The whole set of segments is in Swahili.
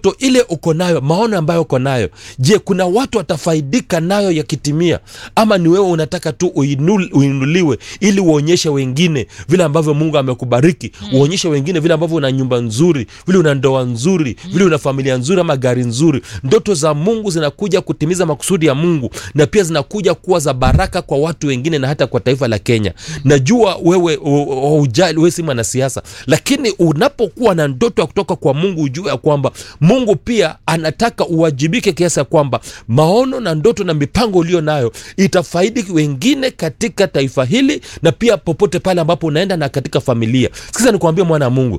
ndoto ile uko nayo maono ambayo uko nayo je kuna watu watafaidika nayo yakitimia ama ni wewe unataka tu uinul, uinuliwe ili uonyeshe wengine vile ambavyo mungu amekubariki mm. uonyeshe wengine vile ambavyo una nyumba nzuri vile una ndoa nzuri mm. vile una familia nzuri ama gari nzuri ndoto za mungu zinakuja kutimiza makusudi ya mungu na pia zinakuja kuwa za baraka kwa watu wengine na hata kwa taifa la kenya najua wewe ujali wewe si mwanasiasa lakini unapokuwa na ndoto ya kutoka kwa mungu ujue ya kwamba mungu pia anataka uwajibike kiasi ya kwamba maono na ndoto na mipango ulio nayo itafaidi wengine katika taifa hili na pia popote pale ambapo unaenda na katika familia sikiza nikuambia mwana wa mungu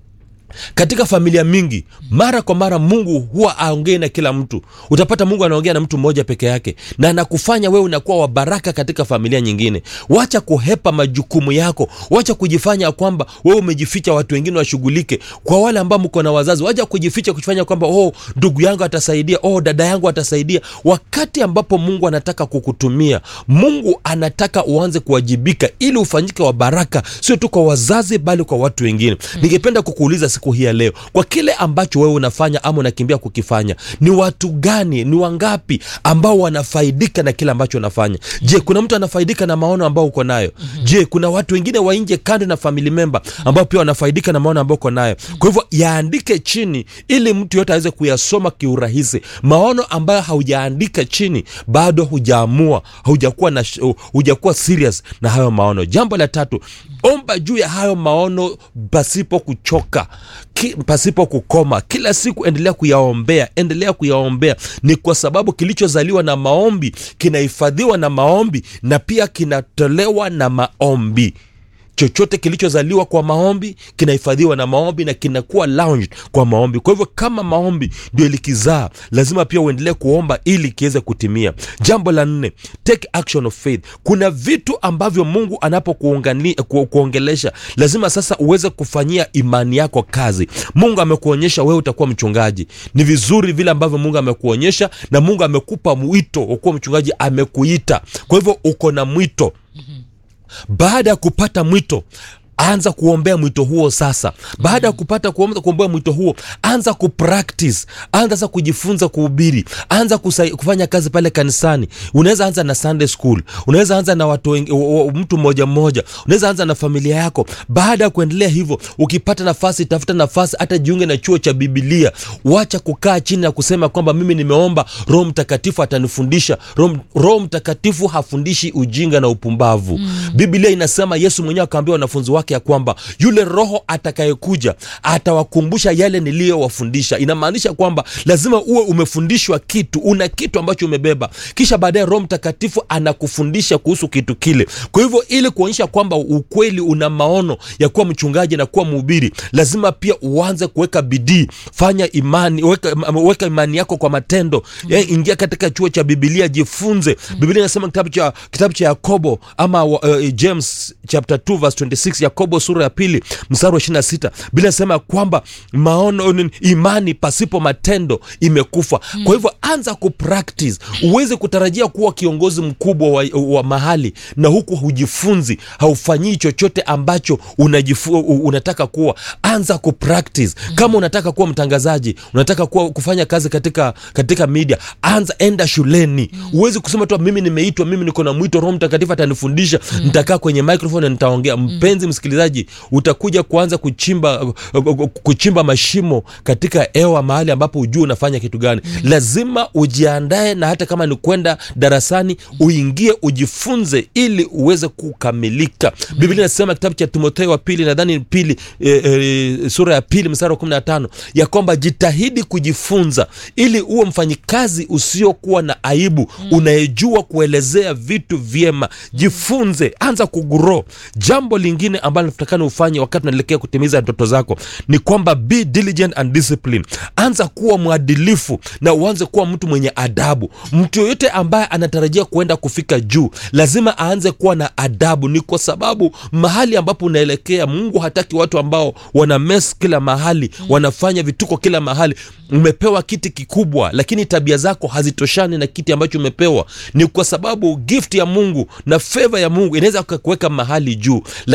katika familia mingi mara kwa mara mungu huwa aongei na kila mtu utapata mungu anaongea na mtu mmoja peke yake na anakufanya wewe unakuwa wa baraka katika familia nyingine wacha kuhepa majukumu yako wacha kujifanya kwamba wewe umejificha watu wengine washughulike kwa wale ambao mko na wazazi wacha kujificha kujifanya kwamba oh ndugu yangu atasaidia oh dada yangu atasaidia wakati ambapo mungu anataka kukutumia mungu anataka uanze kuwajibika ili ufanyike wa baraka sio tu kwa wazazi bali kwa watu wengine ningependa kukuuliza siku hii ya leo kwa kile ambacho wewe unafanya ama unakimbia kukifanya ni watu gani ni wangapi ambao wanafaidika na kile ambacho unafanya je kuna mtu anafaidika na maono ambao uko nayo je kuna watu wengine wa nje kando na family member ambao pia wanafaidika na maono ambao uko nayo kwa hivyo yaandike chini ili mtu yote aweze kuyasoma kiurahisi maono ambayo haujaandika chini bado hujaamua hujakuwa na hujakuwa serious na hayo maono jambo la tatu omba juu ya hayo maono pasipo kuchoka ki, pasipo kukoma kila siku endelea kuyaombea endelea kuyaombea ni kwa sababu kilichozaliwa na maombi kinahifadhiwa na maombi na pia kinatolewa na maombi chochote kilichozaliwa kwa maombi kinahifadhiwa na maombi na kinakuwa launched kwa maombi kwa hivyo kama maombi ndio ilikizaa lazima pia uendelee kuomba ili kiweze kutimia jambo la nne take action of faith kuna vitu ambavyo mungu anapokuongelesha lazima sasa uweze kufanyia imani yako kazi mungu amekuonyesha wewe utakuwa mchungaji ni vizuri vile ambavyo mungu amekuonyesha na mungu amekupa mwito ukuwa mchungaji amekuita kwa hivyo uko na mwito mm-hmm baada ya kupata mwito anza kuombea mwito huo sasa baada ya kupata kuomba, kuombea mwito huo anza kupractice anza sasa kujifunza kuhubiri anza kusai, kufanya kazi pale kanisani unaweza anza na sunday school unaweza anza na watu wengi, mtu mmoja mmoja unaweza anza na familia yako baada ya kuendelea hivyo ukipata nafasi tafuta nafasi hata jiunge na chuo cha bibilia wacha kukaa chini na kusema kwamba mimi nimeomba roho mtakatifu atanifundisha roho mtakatifu hafundishi ujinga na upumbavu mm. biblia inasema yesu mwenyewe akaambia wanafunzi wake ya kwamba yule roho atakayekuja atawakumbusha yale niliyowafundisha inamaanisha kwamba lazima uwe umefundishwa kitu una kitu ambacho umebeba kisha baadaye roho mtakatifu anakufundisha kuhusu kitu kile kwa hivyo ili kuonyesha kwamba ukweli una maono ya kuwa mchungaji na kuwa mhubiri lazima pia uanze kuweka bidii fanya imani weka, weka imani yako kwa matendo mm. ya, ingia katika chuo cha bibilia jifunze mm. bibilia inasema kitabu cha kitabu cha yakobo ama uh, james chapter 2 verse 26 yakobo sura ya pili mstari wa 26 bila sema kwamba maono imani pasipo matendo imekufa mm. kwa hivyo anza kupractice uweze kutarajia kuwa kiongozi mkubwa wa, wa mahali na huku hujifunzi haufanyii chochote ambacho unajifu, unataka kuwa anza kupractice mm. kama unataka kuwa mtangazaji unataka kuwa kufanya kazi katika katika media anza enda shuleni mm. uwezi kusema tu mimi nimeitwa mimi niko na mwito roho mtakatifu atanifundisha mm. nitakaa kwenye microphone na nitaongea mpenzi msikilizaji utakuja kuanza kuchimba kuchimba mashimo katika hewa mahali ambapo ujue unafanya kitu gani mm. lazima ujiandae na hata kama ni kwenda darasani uingie ujifunze ili uweze kukamilika mm. biblia inasema kitabu cha timotheo wa pili nadhani pili e, e, sura ya pili mstari wa kumi na tano ya kwamba jitahidi kujifunza ili uwe mfanyikazi usiokuwa na aibu mm. unayejua kuelezea vitu vyema jifunze anza kuguro jambo lingine ambalo natakana ufanye wakati unaelekea kutimiza ndoto zako ni kwamba be diligent and discipline anza kuwa mwadilifu na uanze kuwa mtu mwenye adabu mtu yoyote ambaye anatarajia kuenda kufika juu lazima aanze kuwa na adabu ni kwa sababu mahali ambapo unaelekea mungu hataki watu ambao wana mes kila mahali mm. wanafanya vituko kila mahali umepewa kiti kikubwa lakini tabia zako hazitoshani na kiti ambacho umepewa ni kwa sababu gift ya mungu na feva ya mungu inaweza kuweka mahali juu lakini uki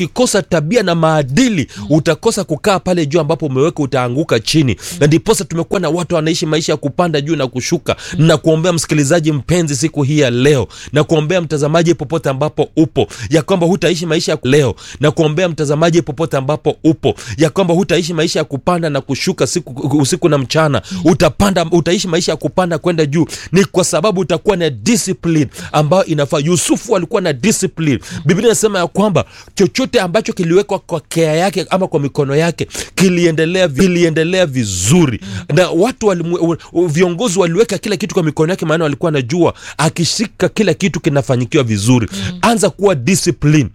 ukikosa tabia na maadili utakosa kukaa pale juu ambapo umeweka utaanguka chini na ndiposa tumekuwa na watu wanaishi maisha ya kupanda juu na kushuka na kuombea msikilizaji mpenzi siku hii ya leo na kuombea mtazamaji popote ambapo upo ya kwamba hutaishi maisha ya leo na kuombea mtazamaji popote ambapo upo ya kwamba hutaishi maisha ya kupanda na kushuka siku usiku na mchana utapanda utaishi maisha ya kupanda kwenda juu ni kwa sababu utakuwa na discipline ambayo inafaa yusufu alikuwa na discipline biblia inasema ya kwamba chochote ambacho kiliwekwa kwa kea yake ama kwa mikono yake kiliendelea kiliendelea vizuri na watu walimu, viongozi waliweka kila kitu kwa mikono yake maana walikuwa najua akishika kila kitu kinafanyikiwa vizuri anza kuwa discipline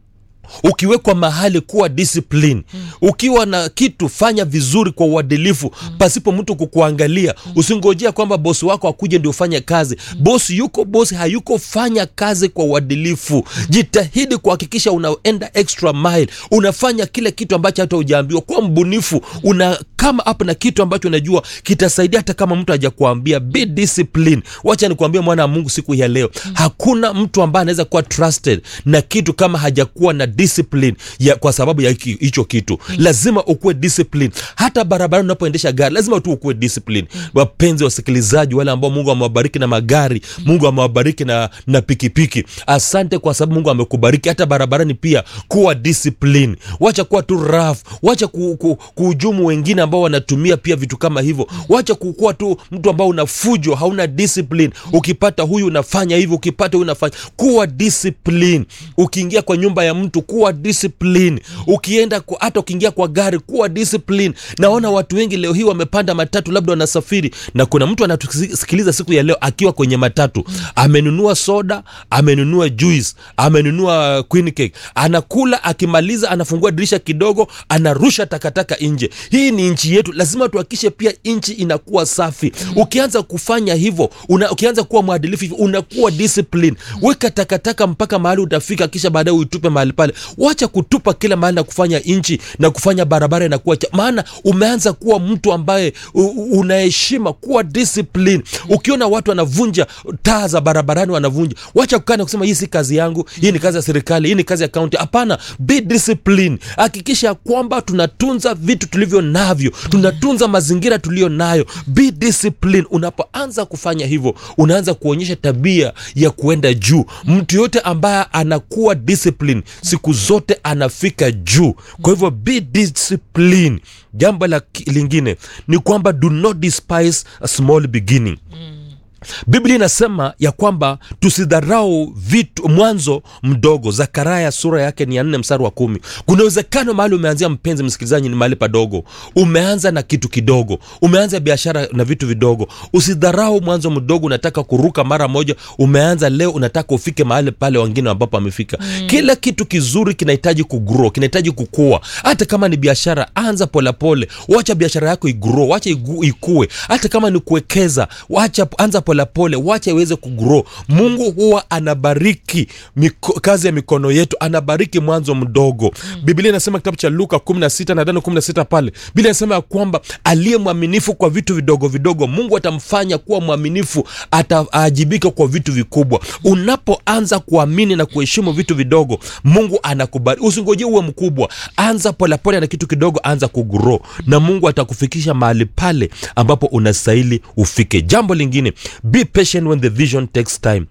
ukiwekwa mahali kuwa discipline mm. ukiwa na kitu fanya vizuri kwa uadilifu mm. pasipo mtu kukuangalia mm. usingojea kwamba bosi wako akuje ndio ufanye kazi mm. bosi yuko bosi hayuko fanya kazi kwa uadilifu mm. jitahidi kuhakikisha unaenda extra mile unafanya kile kitu ambacho hata ujaambiwa kuwa mbunifu una kama hapo na kitu ambacho unajua kitasaidia hata kama mtu hajakuambia be discipline wacha nikuambia mwana wa mungu siku ya leo mm. hakuna mtu ambaye anaweza kuwa trusted na kitu kama hajakuwa na discipline ya, kwa sababu ya hicho kitu mm. lazima ukuwe discipline hata barabarani unapoendesha gari lazima tu ukuwe discipline mm. wapenzi wasikilizaji wale ambao mungu amewabariki na magari mm. mungu amewabariki na, na pikipiki asante kwa sababu mungu amekubariki hata barabarani pia kuwa discipline wacha kuwa tu raf wacha ku, ku, kuhujumu wengine ambao wanatumia pia vitu kama hivyo wacha kukuwa tu mtu ambao una fujo hauna discipline ukipata huyu unafanya hivyo ukipata huyu unafanya kuwa discipline ukiingia kwa nyumba ya mtu kuwa discipline ukienda kwa, hata ukiingia kwa gari kuwa discipline naona watu wengi leo hii wamepanda matatu labda wanasafiri na kuna mtu anatusikiliza siku ya leo akiwa kwenye matatu amenunua soda amenunua juice amenunua queen cake anakula akimaliza anafungua dirisha kidogo anarusha takataka nje hii ni nchi yetu lazima tuhakikishe pia nchi inakuwa safi ukianza kufanya hivyo una, ukianza kuwa mwadilifu hivyo unakuwa discipline weka takataka mpaka mahali utafika kisha baadaye uitupe mahali pale wacha kutupa kila mahali na kufanya nchi na kufanya barabara inakuwa cha maana umeanza kuwa mtu ambaye unaheshima kuwa discipline ukiona watu wanavunja taa za barabarani wanavunja wacha kukaa na kusema hii si kazi yangu hii ni kazi ya serikali hii ni kazi ya kaunti hapana be discipline hakikisha kwamba tunatunza vitu tulivyo navyo tunatunza mazingira tuliyo nayo be discipline unapoanza kufanya hivyo unaanza kuonyesha tabia ya kuenda juu mtu yote ambaye anakuwa discipline siku zote anafika juu kwa hivyo be discipline jambo la lingine ni kwamba do not despise a small beginning mm biblia inasema ya kwamba tusidharau vitu mwanzo mdogo zakaraya sura yake ni ya nne mstari wa kumi kuna uwezekano mahali umeanzia mpenzi msikilizaji ni mahali padogo umeanza na kitu kidogo umeanza biashara na vitu vidogo usidharau mwanzo mdogo unataka kuruka mara moja umeanza leo unataka ufike mahali pale wengine ambapo amefika mm. kila kitu kizuri kinahitaji kugrow kinahitaji kukua hata kama ni biashara anza polepole wacha biashara yako igro wacha igu, ikue hata kama ni kuwekeza wacha anza polepole wacha iweze kugro mungu huwa anabariki miko, kazi ya mikono yetu anabariki mwanzo mdogo mm. biblia inasema kitabu cha luka 16 nadhani 16 pale biblia inasema ya kwamba aliye mwaminifu kwa vitu vidogo vidogo mungu atamfanya kuwa mwaminifu ataajibika kwa vitu vikubwa unapoanza kuamini na kuheshimu vitu vidogo mungu anakubariki usingojie uwe mkubwa anza polepole na kitu kidogo anza kugro na mungu atakufikisha mahali pale ambapo unastahili ufike jambo lingine be patient when the vision takes time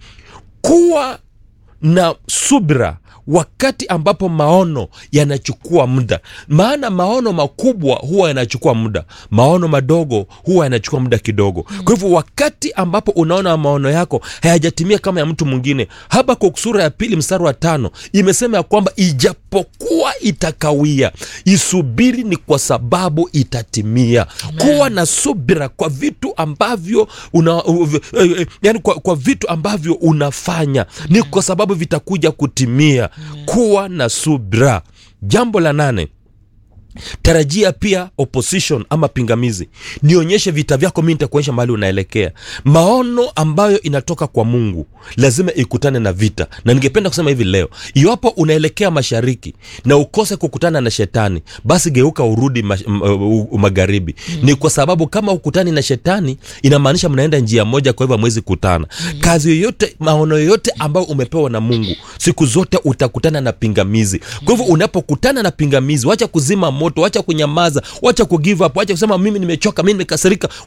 kuwa na subira wakati ambapo maono yanachukua muda maana maono makubwa huwa yanachukua muda maono madogo huwa yanachukua muda kidogo mm. kwa hivyo wakati ambapo unaona maono yako hayajatimia kama ya mtu mwingine habakuk sura ya pili mstari wa tano imesema ya kwamba ijapokuwa itakawia isubiri ni kwa sababu itatimia Amen. kuwa na subira kwa vitu ambavyo una, uh, uh, yani kwa, kwa vitu ambavyo unafanya Amen. ni kwa sababu vitakuja kutimia kuwa na subra jambo la nane tarajia pia opposition ama pingamizi nionyeshe vita vyako mi nitakuonyesha mahali unaelekea maono ambayo inatoka kwa mungu lazima ikutane na vita na ningependa kusema hivi leo iwapo unaelekea mashariki na ukose kukutana na shetani basi geuka urudi mash, m, uh, uh, magharibi mm. ni kwa sababu kama ukutani na shetani inamaanisha mnaenda njia moja kwa hivyo hamwezi kutana mm. kazi yoyote maono yoyote ambayo umepewa na mungu siku zote utakutana na pingamizi kwa hivyo unapokutana na pingamizi wacha kuzima moto wacha kunyamaza wacha kugive up wacha kusema mimi nimechoka mimi nimekasirika